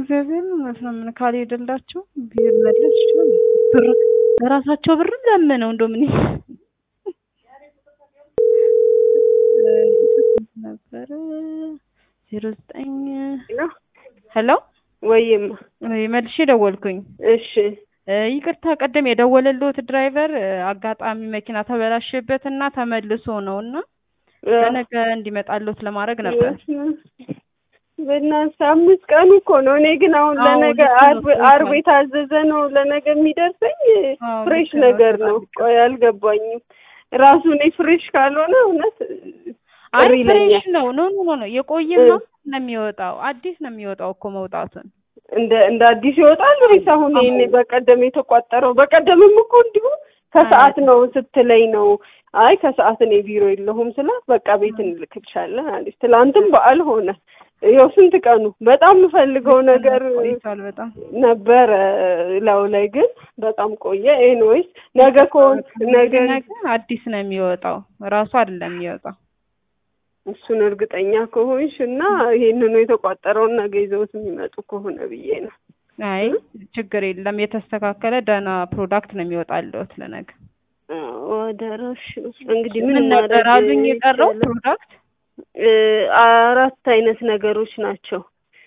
እግዚአብሔር እውነት ነው። ምን ካልሄደላቸው ቢመለስ ይችላል። ብር በራሳቸው ብርም ለምነው እንደው ምን ነበረ ዜሮ ዘጠኝ ሄሎ ወይማ መልሼ ደወልኩኝ። እሺ ይቅርታ ቀደም የደወለልዎት ድራይቨር አጋጣሚ መኪና ተበላሸበት እና ተመልሶ ነው እና ለነገ እንዲመጣልዎት ለማድረግ ነበር። በእናትህ አምስት ቀኑ እኮ ነው። እኔ ግን አሁን አዎ፣ ለነገ ልክ ነው፣ አርብ ልክ ነው። አርብ የታዘዘ ነው ለነገ የሚደርሰኝ አዎ፣ ፍሬሽ ልክ ነው፣ ነገር በጣም ነው። ልክ ነው። ቆይ አልገባኝም። ራሱ እኔ ፍሬሽ ካልሆነ እውነት አይ ቅር ይለኛል። ፍሬሽ ነው። ኖ ኖ ኖ የቆየማ ነው የሚወጣው። አዲስ ነው የሚወጣው እኮ መውጣቱን እንደ እንደ አዲስ ይወጣል ወይስ አሁን ይሄኔ በቀደም የተቋጠረው? በቀደምም እኮ እንዲሁ ከሰዓት ነው ስትለኝ ነው። አይ ከሰዓት እኔ ቢሮ የለሁም ስላት በቃ ቤት እንልክልሻለን አለች። ትላንትም በዓል ሆነ። ይኸው ስንት ቀኑ በጣም የምፈልገው ነገር ቆይቷል በጣም ነበረ ላው ላይ ግን በጣም ቆየ። ኤንዌይስ ነገ ከሆነ ነገ ነገ አዲስ ነው የሚወጣው ራሱ አይደለም የሚወጣው። እሱን እርግጠኛ ከሆንሽ እና ይሄንኑ የተቋጠረውን ነገ ይዘውት የሚመጡ ከሆነ ብዬ ነው። አይ ችግር የለም የተስተካከለ ደህና ፕሮዳክት ነው የሚወጣልዎት ለነገ። ወደረሽ እንግዲህ ምን ምን ነበር ማድረግ አሉኝ የቀረው ይቻላል? ፕሮዳክት እ አራት አይነት ነገሮች ናቸው።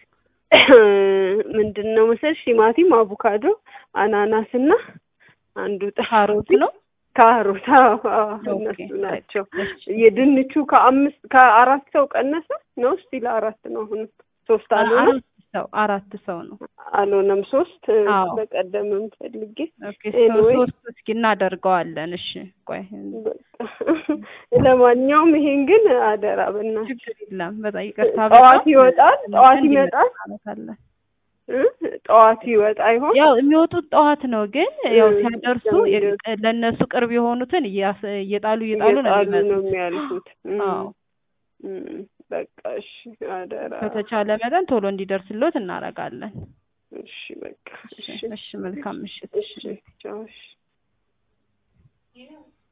ምንድን ነው መሰለሽ? ቲማቲም፣ አቮካዶ፣ አናናስ እና አንዱ ጠ- ካሮት ነው። ካሮት። አዎ አዎ፣ ኦኬ፣ እነሱ ናቸው። እሺ። የድንቹ ከአምስት ከአራት ሰው ቀነሰ ነው ስቲል አራት ነው። አሁን ሶስት አልሆነም አራት ሰው አራት ሰው ነው። አልሆነም ሶስት አዎ። በቀደምም ፈልጌ ኦኬ ሰው Anyway. ሶስት እስኪ እናደርገዋለን። እሺ ቆይ በቃ ለማንኛውም ይሄን ግን አደራ በእናትሽ ችግር የለም። በጣም ይቅርታ። ጠዋት በጣም ይወጣል፣ ጠዋት እንዲመጣ ይመጣል። እናደርጋለን። እ? ጠዋት ይወጣ ይሆን? ያው የሚወጡት ጠዋት ነው፣ ግን ያው እ፣ ሲያደርሱ ሲያደርሱ። የ- ለእነሱ ቅርብ የሆኑትን እያስ- እየጣሉ እየጣሉ ነው እየጣሉ ነው የሚመጡት። የሚያልፉት። እም፣ አዎ እም፣ በቃ እሺ፣ አደራ። በተቻለ መጠን ቶሎ እንዲደርስልዎት እናደርጋለን። እሺ፣ በቃ እሺ እሺ፣ እሺ፣ መልካም ምሽት። እሺ፣ ቻው፣ እሺ።